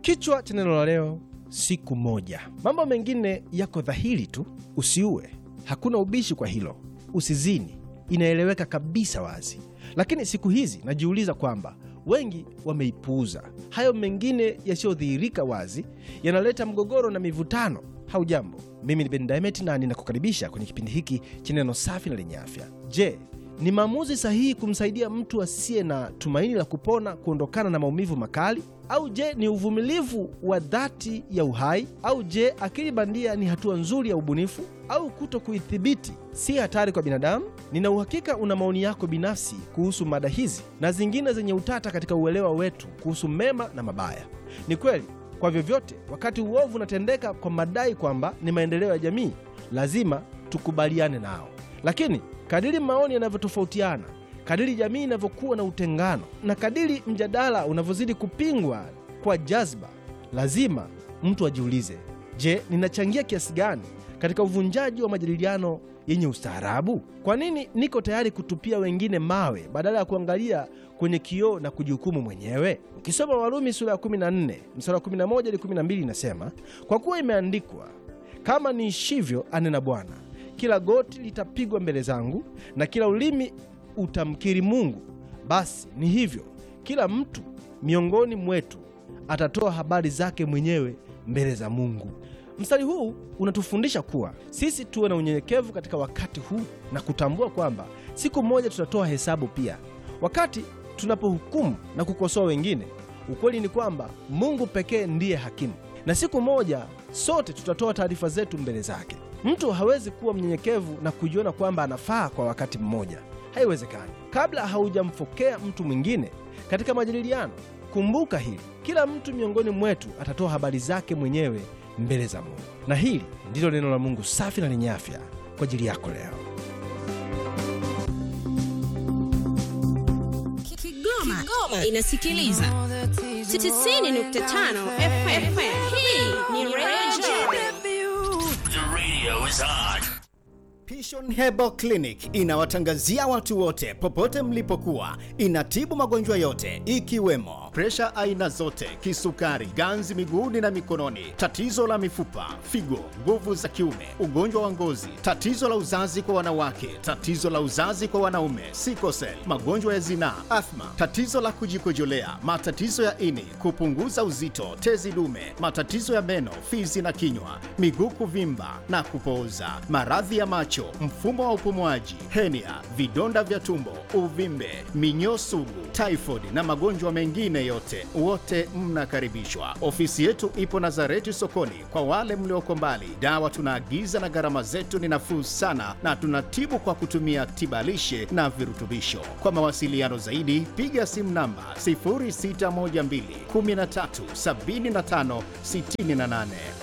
Kichwa cha neno la leo, siku moja. Mambo mengine yako dhahiri tu: usiue, hakuna ubishi kwa hilo, usizini, inaeleweka kabisa wazi. Lakini siku hizi najiuliza kwamba wengi wameipuuza. Hayo mengine yasiyodhihirika wazi yanaleta mgogoro na mivutano. Haujambo, mimi ni Ben Diamond na ninakukaribisha kwenye kipindi hiki cha neno safi na lenye afya. Je, ni maamuzi sahihi kumsaidia mtu asiye na tumaini la kupona kuondokana na maumivu makali? Au je, ni uvumilivu wa dhati ya uhai? Au je, akili bandia ni hatua nzuri ya ubunifu? Au kuto kuithibiti si hatari kwa binadamu? Nina uhakika una maoni yako binafsi kuhusu mada hizi na zingine zenye utata katika uelewa wetu kuhusu mema na mabaya. Ni kweli, kwa vyovyote, wakati uovu unatendeka kwa madai kwamba ni maendeleo ya jamii, lazima tukubaliane nao. Lakini kadiri maoni yanavyotofautiana, kadiri jamii inavyokuwa na utengano, na kadiri mjadala unavyozidi kupingwa kwa jazba, lazima mtu ajiulize, je, ninachangia kiasi gani katika uvunjaji wa majadiliano yenye ustaarabu? Kwa nini niko tayari kutupia wengine mawe badala ya kuangalia kwenye kioo na kujihukumu mwenyewe? Ukisoma Warumi sura ya 14 mstari wa 11 hadi 12 inasema, kwa kuwa imeandikwa, kama niishivyo, anena Bwana, kila goti litapigwa mbele zangu na kila ulimi utamkiri Mungu. Basi ni hivyo, kila mtu miongoni mwetu atatoa habari zake mwenyewe mbele za Mungu. Mstari huu unatufundisha kuwa sisi tuwe na unyenyekevu katika wakati huu na kutambua kwamba siku moja tutatoa hesabu pia. Wakati tunapohukumu na kukosoa wengine, ukweli ni kwamba Mungu pekee ndiye hakimu, na siku moja sote tutatoa taarifa zetu mbele zake. Mtu hawezi kuwa mnyenyekevu na kujiona kwamba anafaa kwa wakati mmoja. Haiwezekani. Kabla haujamfokea mtu mwingine katika majadiliano, kumbuka hili: kila mtu miongoni mwetu atatoa habari zake mwenyewe mbele za Mungu. Na hili ndilo neno la Mungu safi na lenye afya kwa ajili yako leo. Kigoma, Kigoma inasikiliza 90.5 FM. Hii ni Radio The radio is on. Pishon Herbal Clinic inawatangazia watu wote popote mlipokuwa. Inatibu magonjwa yote ikiwemo presha aina zote, kisukari, ganzi miguuni na mikononi, tatizo la mifupa, figo, nguvu za kiume, ugonjwa wa ngozi, tatizo la uzazi kwa wanawake, tatizo la uzazi kwa wanaume, sikosel, magonjwa ya zinaa, athma, tatizo la kujikojolea, matatizo ya ini, kupunguza uzito, tezi dume, matatizo ya meno, fizi na kinywa, miguu kuvimba na kupooza, maradhi ya macho, mfumo wa upumuaji, henia, vidonda vya tumbo, uvimbe, minyoo sugu, typhoid na magonjwa mengine yote, wote mnakaribishwa. Ofisi yetu ipo Nazareti sokoni. Kwa wale mlioko mbali, dawa tunaagiza na gharama zetu ni nafuu sana, na tunatibu kwa kutumia tibalishe na virutubisho. Kwa mawasiliano zaidi, piga simu namba 0612 13 75 68.